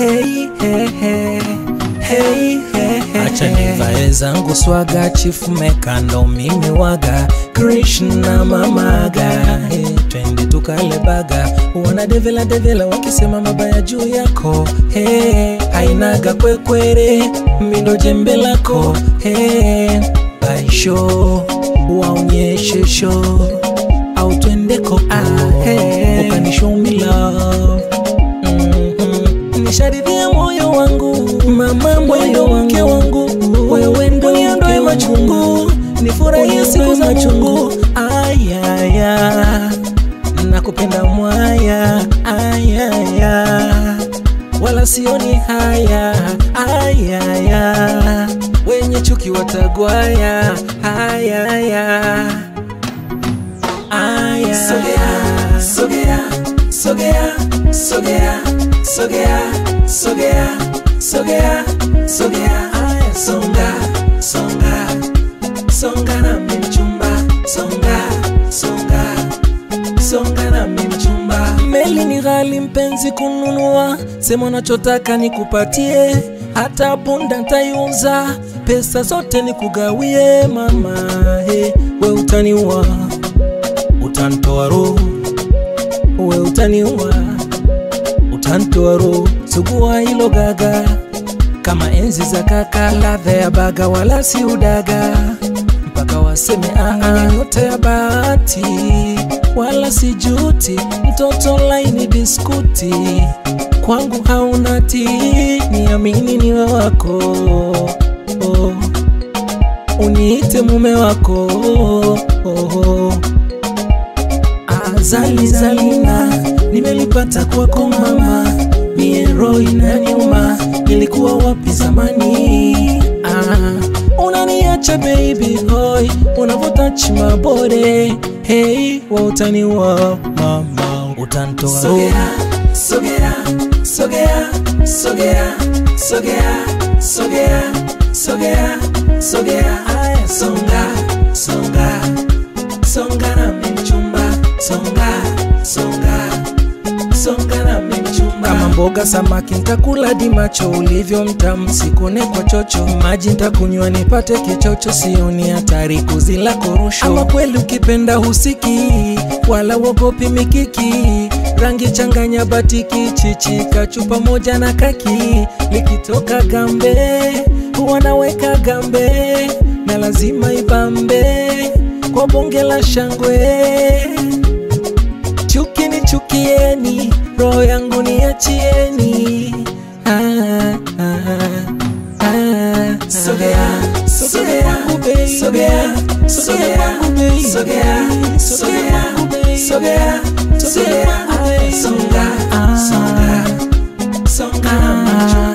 hey, hey, hey. Hey, hey, hey, acha nivae zangu swaga chifu mekando mimi waga krishna mamaga hey, twende tukale baga wana devela devela wakisema mabaya juu yako hey, ainaga kwekwere mindo jembe lako hey, baisho waonyeshe sho au twendeko ah, hey, ukanishow me love Mhm. nisharidhia moyo wangu mama moyo wangu wangu wewe ndo niondoe machungu nifurahie siku za chungu ayaya nakupenda mwaya ayaya wala sioni haya ayaya wenye chuki watagwaya ayaya aya Sogea, sogea, sogea, sogea, sogea, sogea, sogea, sogea. Aya, songa, songa, songa na mchumba, songa, songa, songa na mchumba. meli ni ghali mpenzi kununua sema unachotaka nikupatie hata punda ntaiuza pesa zote nikugawie mama he, we utaniua utantoa roho we utaniua utantoa roho sugua hilo gaga kama enzi za kaka ladha ya baga wala si udaga mpaka waseme aa yote ya bahati wala si juti mtoto laini biskuti kwangu hauna ti niamini niwe wako oh. uniite mume wako oh. azali zalina nimelipata kwako mama miero inaniuma nilikuwa wapi zamani ah, unaniacha baby hoy unavuta chimabore hey wautaniwa mama utantoa Sogea, sogea, sogea, sogea, sogea, sogea, sogea, sogea. Aya, songa, songa, songa na mchumba, songa, songa, songa na mchumba. kama mboga samaki ntakula di macho ulivyo mtamu sikune kwa chocho maji ntakunywa nipate kichocho sioni hatari kuzila korosho ama kweli ukipenda husiki wala wogopi mikiki rangi changanya batiki chichi kachupa moja na kaki likitoka gambe wanaweka gambe na lazima ibambe kwa bonge la shangwe chuki ni chukieni, roho yangu niachieni. Ah, ah, ah, Sogea, sogea, kwangu baby. sogea, sogea, kwangu baby. sogea, sogea, kwangu baby. sogea, sogea. Aya, songa, songa, songa na mchumba.